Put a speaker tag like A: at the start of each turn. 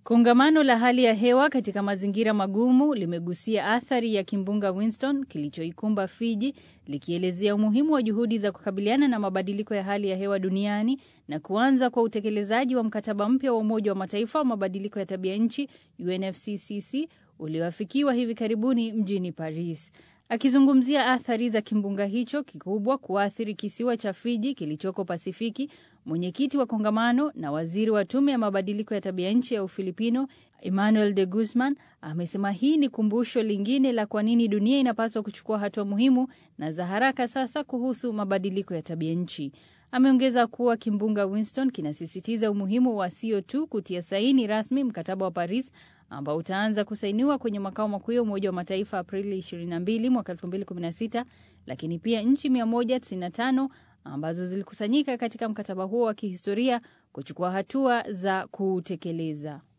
A: Kongamano la hali ya hewa katika mazingira magumu limegusia athari ya kimbunga Winston kilichoikumba Fiji, likielezea umuhimu wa juhudi za kukabiliana na mabadiliko ya hali ya hewa duniani na kuanza kwa utekelezaji wa mkataba mpya wa Umoja wa Mataifa wa mabadiliko ya tabia nchi UNFCCC ulioafikiwa hivi karibuni mjini Paris. Akizungumzia athari za kimbunga hicho kikubwa kuathiri kisiwa cha Fiji kilichoko Pasifiki, mwenyekiti wa kongamano na waziri wa tume ya mabadiliko ya tabia nchi ya Ufilipino Emmanuel de Guzman amesema hii ni kumbusho lingine la kwa nini dunia inapaswa kuchukua hatua muhimu na za haraka sasa kuhusu mabadiliko ya tabia nchi. Ameongeza kuwa kimbunga Winston kinasisitiza umuhimu wa sio tu kutia saini rasmi mkataba wa Paris ambao utaanza kusainiwa kwenye makao makuu ya Umoja wa Mataifa Aprili 22 mwaka 2016, lakini pia nchi 195 ambazo zilikusanyika katika mkataba huo wa kihistoria kuchukua hatua za kuutekeleza.